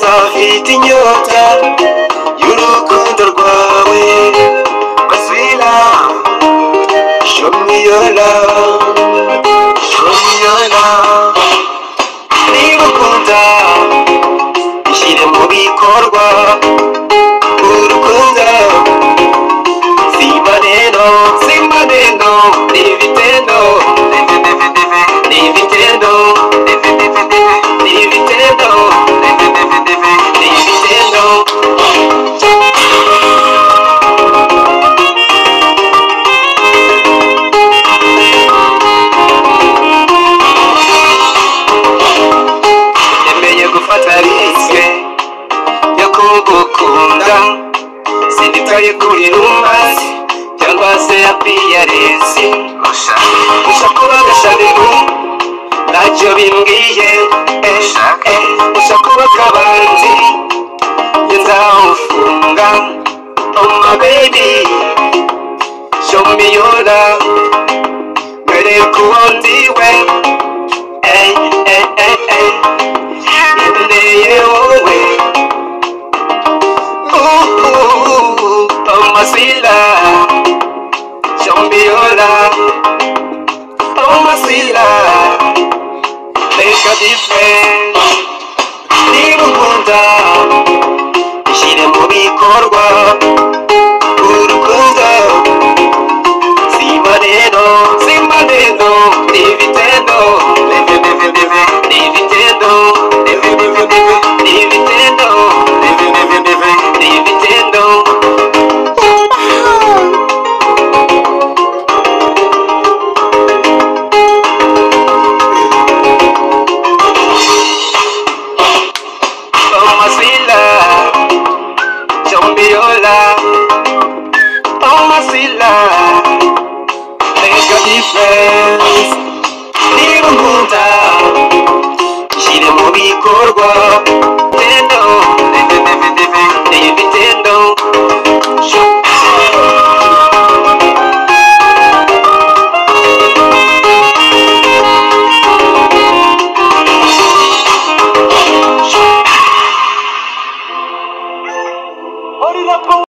abafite inyota y'urukundo rwawe basubira show me your love show me your love niba ukunda bishyire mu bikorwa urukundo simba rero simba rero ni ibitendo ndetse ndetse ndetse ni ibitendo ndetse ndetse ndetse ni ibitendo ndetse ndetse ndetse ni ibitendo Nemeye gufata risike yo kugukunda Sinitaye kuri rumasi cyangwa se ya piyaresi Gusa kuba gashabibu ntacyo bimbwiye Eh, Gusa kuba kabanzi njye nzawufunga Oh my baby show me your love Mbere y'uko ndiwe Hey, hey, hey, hey nkeneye wowe amasira shambiola amasira reka dipfe niba ukunda ishyire mu bikorwa urukundo simba rero simba rero ni ibitendo ndetse ndetse ndetse ni ibitendo ndetse ndetse ndetse ni ibitendo ndetse ndetse ndetse ni ibitendo Tomasila Chombiola Tomasila make a difference niba unkunda nshyire mu bikorwa tendo ndetse ndetse ndetse ni ibitendo Hold it up,